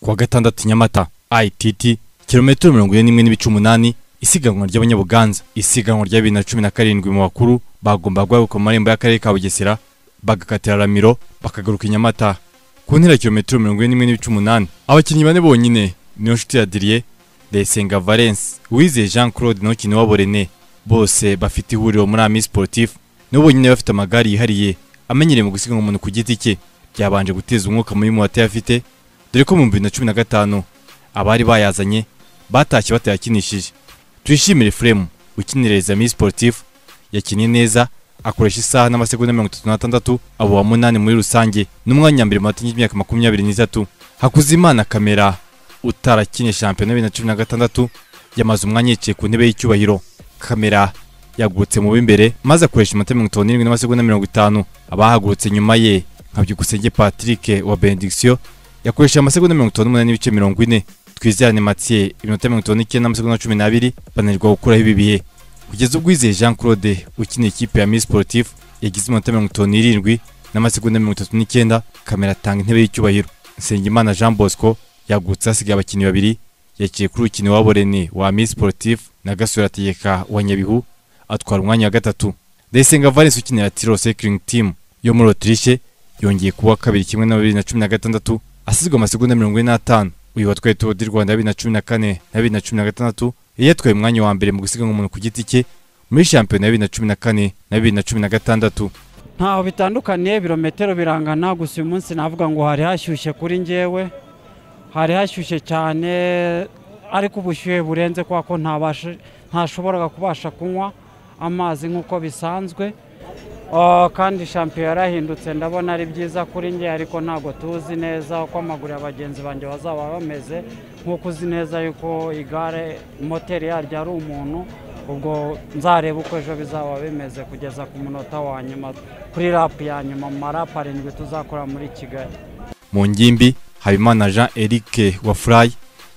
kuwa gatandatu Nyamata ITT kilometero mirongo ine n'imwe n'ibice umunani isiganwa ry'abanyabuganza isiganwa rya bibiri na cumi na karindwi mu bakuru bagomba guhaguruka mu marembo y'akarere ka Bugesera bagakatira Ramiro bakagaruka i Nyamata ku ntera ya kilometero mirongo ine n'imwe n'ibice umunani abakinnyi bane bonyine niyo nshuti ya Didier Ndayisenga Valens Uwizeye Jean Claude Nokiniwabo René bose bafite ihuriro muri Ami Sportif nibo bonyine bafite amagare yihariye amenyereye mu gusiganwa umuntu ku giti cye byabanje guteza umwuka mubi mu batayafite dore ko mu bibiri na cumi na gatanu abari bayazanye batashye batayakinishije tuyishimire Fremu ukinireza Ami Sportif yakinnye neza akoresha isaha n'amasegonda mirongo itatu n'atandatu abo wa munani muri rusange n'umwanya wa mbere mu bakinnyi y'imyaka makumyabiri n'itatu Hakuzimana Kamera utarakinye shampiyona bibiri na cumi na gatandatu yamaze umwanya yicaye ku ntebe y'icyubahiro kamera yagurutse mu b'imbere maze akoresha iminota mirongo itanu n'irindwi n'amasegonda mirongo itanu abahagurutse nyuma ye nka byukusenge patrick wa benediction yakoresheje amasegonda mirongo itanu n'umunani n'ibice mirongo ine twizerane mathieu iminota mirongo itanu n'icyenda n'amasegonda cumi n'abiri bananirwa gukuraho ibi bihe kugeza ubwo Uwizeye jean claude ukiniye ikipe ya miss sportif yagize iminota mirongo itanu n'irindwi n'amasegonda mirongo itatu n'icyenda kamera atanga intebe y'icyubahiro nsengimana jean bosco yagutse hasigaye abakinnyi babiri yakiye kuri urukino wabo René wa Miss Sportif na Gasura Tegeka wa Nyabihu atwara umwanya wa gatatu Ndayisenga Valens ukinira Tiro Cycling Team yo muri Autriche yongeye kuwa kabiri kimwe na bibiri na cumi na gatandatu asizwe amasegonda mirongo ine n'atanu uyu watwaye Tour du Rwanda bibiri na cumi na kane na bibiri na cumi na gatandatu yari yatwaye umwanya wa mbere mu gusiganwa umuntu ku giti cye muri shampiyona ya bibiri na cumi na kane na bibiri na cumi na gatandatu ntaho bitandukaniye birometero birangana gusa uyu munsi navuga ngo hari hashyushye kuri njyewe hari hashyushye cyane ariko ubushyuhe burenze kubera ko ntashoboraga kubasha kunywa amazi nk'uko bisanzwe kandi shampiyona yarahindutse ndabona ari byiza kuri nge ariko ntabwo tuzi neza uko amaguru ya bagenzi banjye bazaba bameze nk'uko uzi neza yuko igare moteri yaryo ari umuntu ubwo nzareba uko ejo bizaba bimeze kugeza ku munota wa nyuma kuri rapu ya nyuma mu marapu arindwi tuzakora muri kigali mu ngimbi Habimana Jean Eric wa Fly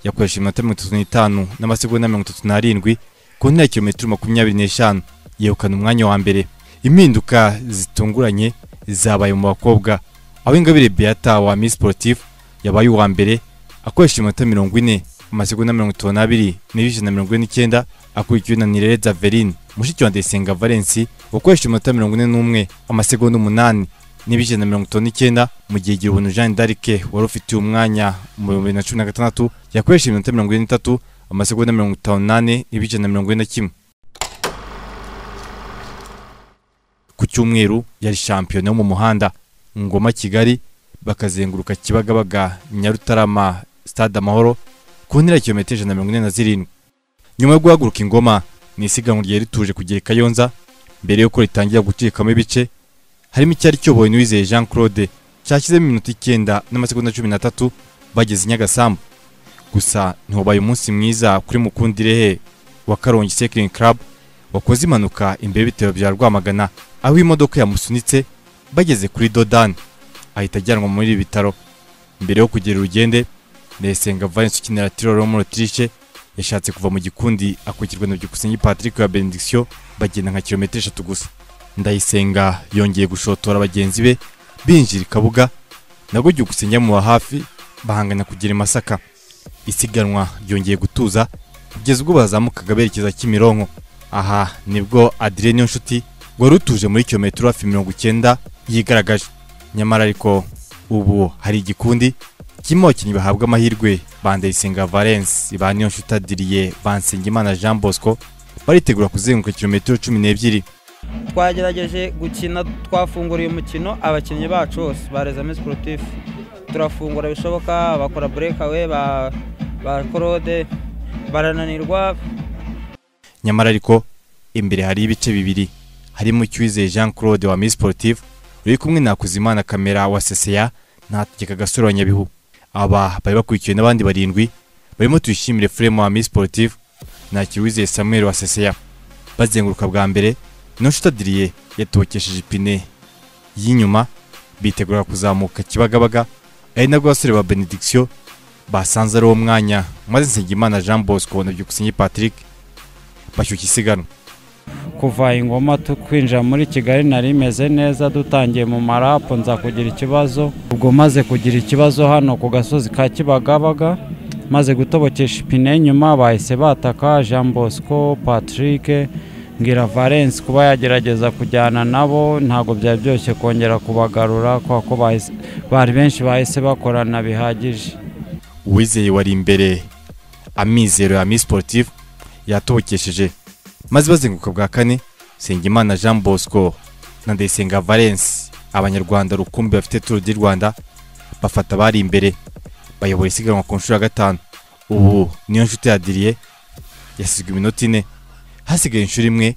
yakoresheje iminota mirongo itatu n'itanu n'amasegonda mirongo itatu n'arindwi ku ntera kilometero makumyabiri n'eshanu yegukana umwanya wa mbere impinduka zitunguranye zabaye mu bakobwa aho ingabire Beata wa Miss Sportif yabaye uwa mbere akoresheje iminota mirongo ine amasegonda mirongo itanu n'abiri n'ibice na mirongo ine n'icyenda akurikiwe na Nirere Zaverine mushiki wa Ndayisenga Valens wakoresheje iminota mirongo ine n'umwe amasegonda umunani n'ibice na mirongo itanu n'icyenda mu gihe igihumbi Jean d'Arc wari ufitiye umwanya mu bihumbi bibiri na cumi na gatandatu yakoresheje iminota mirongo ine n'itatu amasegonda mirongo itanu n'ane n'ibice na mirongo ine na kimwe ku cyumweru yari shampiyona yo mu muhanda ngoma kigali bakazenguruka kibagabaga nyarutarama stade amahoro ku ntera ya kilometero ijana na mirongo ine na zirindwi nyuma yo guhaguruka ingoma ni isiganwa ryari rituje kugera i kayonza mbere y'uko ritangira gucikamo ibice harimo icyari cyoboye n'uwizeye jean claude cyashyizemo iminota icyenda n'amasegonda cumi n'atatu bageze i nyagasambu gusa ntiwabaye umunsi mwiza kuri mukundirehe wa karongi cycling club wakoze impanuka imbere y'ibitaro bya rwamagana aho imodoka yamusunitse bageze kuri dodani ahita ajyanwa muri ibi bitaro mbere yo kugera urugende ndayisenga valence ukinira tiroro muri otirishe yashatse kuva mu gikundi akurikirwa na byukusenge patrick wa benediction bagenda nka kilometero eshatu gusa ndayisenga yongeye gushotora bagenzi be binjira ikabuga nabwo byukusenge mu hafi bahangana kugera i masaka isiganwa ryongeye gutuza kugeza ubwo bazamukaga berekeza kimironko aha nibwo adire niyo nshuti wari utuje muri kilometero hafi mirongo icyenda yigaragaje nyamara ariko ubu hari igikundi kirimo abakinnyi bahabwa amahirwe ba ndayisenga valence ba niyo nshuti adiriye bansengimana jean bosco baritegura kuzenguruka kilometero cumi n'ebyiri twagerageje gukina twafungura uyu mukino abakinnyi bacu bose barezamo siporutifu turafungura bishoboka bakora burekawe ba korode barananirwa nyamara ariko imbere hari ibice bibiri harimo icyuwizeye jean claude wa miss sportif uri kumwe na kuzimana kamera wa seseya ntategeka gasore wa nyabihu aba bari bakurikiwe n'abandi barindwi barimo tuyishimire furemu wa miss sportif ntakiruwizeye samuel wa seseya bazenguruka bwa mbere Noshitadiriye yatokesheje ipine y'inyuma bitegura kuzamuka Kibagabaga ari nabwo abasore ba Benediction basanze ari uwo mwanya maze Nsengimana Jean Bosco na Byukusenge Patrick bashyushya isiganwa kuva ingoma tukwinjira muri kigali nari imeze neza dutangiye mu marapu nza kugira ikibazo ubwo maze kugira ikibazo hano ku gasozi ka kibagabaga maze gutobokesha ipine nyuma bahise bataka jean bosco patrick mbwira valence kuba yagerageza kujyana nabo ntabwo byari byoroshye kongera kubagarura kubera ko bahise- bari benshi bahise bakorana bihagije uwizeye wari imbere amizero ya Miss Sportif yatobokesheje maze bazenguka bwa kane Nsengimana Jean Bosco na Ndayisenga Valence abanyarwanda rukumbi bafite Tour du Rwanda bafata abari imbere bayobora isiganwa ku nshuro ya gatanu ubu niyo nshuti ya Didier yasizwe iminota ine hasigaye inshuro imwe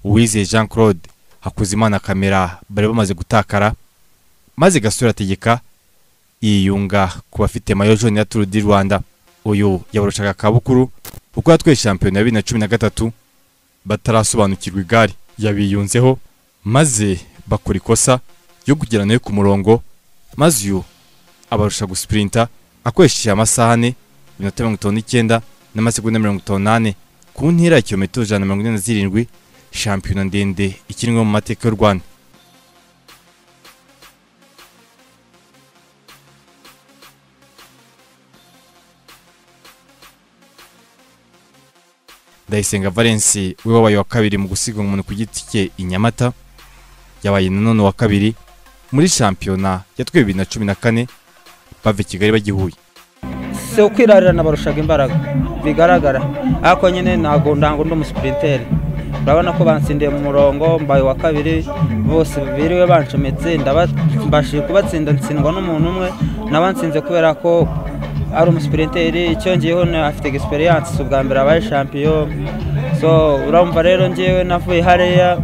Uwizeye Jean Claude Hakuzimana kamera bari bamaze gutakara maze gasura ategeka yiyunga ku bafite mayo jone ya Tour du Rwanda uyu yabarushaga Kabukuru kuko yatwaye shampiyona ya bibiri na cumi na gatatu batarasobanukirwa igare yabiyunzeho maze bakora ikosa yo kugera nawe ku murongo maze uyu abarusha gusipurinta akoresheje amasaha ane iminota mirongo itanu n'icyenda n'amasegonda mirongo itanu n'ane ku ntera ya kilometero ijana na mirongo ine na zirindwi shampiyona ndende ikinwa mu mateka y'u Rwanda Ndayisenga Valence we wabaye wa kabiri mu gusiga umuntu ku giti cye i Nyamata yabaye nanone wa kabiri muri shampiyona ya twe bibiri na cumi na kane bava i Kigali bajya i Huye si ukwirarira nabarushaga imbaraga bigaragara ariko nyine ntabwo ndango ndi umusipirinteri urabona ko bansindiye mu murongo mbaye wa kabiri bose biriwe bancometse ndaba- mbashije kubatsinda ntsindwa n'umuntu umwe nabansinze kubera ko ari umusipirinteri icyongeyeho na- afite egisperiyanse si ubwa mbere abaye shampiyo so urumva rero ngewe navuye hariya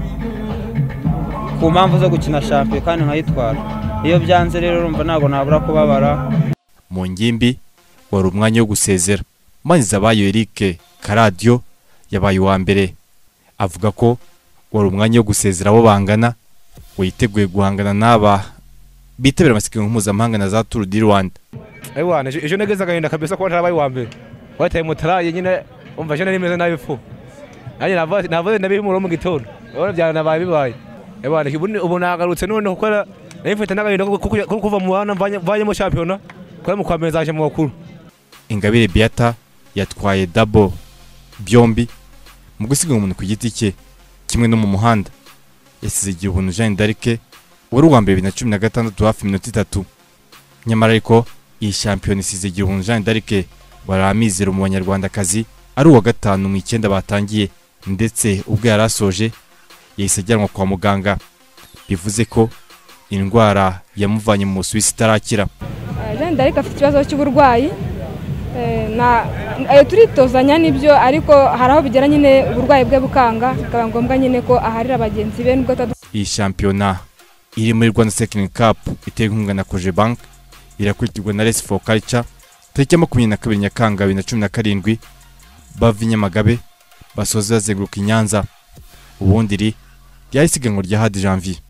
ku mpamvu zo gukina shampiyo kandi nkayitwara iyo byanze rero urumva ntabwo nabura kubabara mu ngimbi wari umwanya wo gusezera umwanyuzi abaye Eric Karadiyo yabaye uwa mbere avuga ko wari umwanya wo gusezera abo bangana witeguye guhangana n'aba bitabira amasiganwa mpuzamahanga na za Tour du Rwanda Aiwana, ejo negeze agahinda kabisa kuba ntarabaye uwa mbere wataye mutaraye nyine umva ejo nari meze nabi fu nanjye navuze navuze nabihimura mu gitondo urabona byanabaye bibaye Aiwana, ubu ni- ubu nagarutse none gukora nari mfite n'agahinda ko- ko ko kuva mu bana mvanye- mvanyemo shampiyona kuba mu kwa mbere nzaje mu bakuru Ingabire Beata yatwaye dabo byombi mu gusiga umuntu ku giti cye kimwe no mu muhanda yasize igihe ubuntu Jeanne d'Arc wari uwa mbere bibiri na cumi na gatandatu hafi iminota itatu nyamara ariko iyi shampiyona isize igihe ubuntu Jeanne d'Arc wari amizero mu banyarwandakazi ari uwa gatanu mu icyenda batangiye ndetse ubwo yari asoje yahise ajyanwa kwa muganga bivuze ko indwara yamuvanye mu Busuwisi itarakira Jean d'Arc afite ikibazo cy'uburwayi Eh, na eh, turitozanya n'ibyo ariko hari aho bigera nyine uburwayi bwe bukanga bikaba ngombwa nyine ko aharira bagenzi be nubwo atadu iyi shampiyona iri muri Rwanda Cycling Cup itewe inkunga na Cogebank irakurikirwa na Race for Culture tariki ya makumyabiri na kabiri Nyakanga bibiri na cumi na karindwi bava i Nyamagabe basoza bazenguruka i Nyanza ubundi iri ryari isiganwa rya Hadi Janvier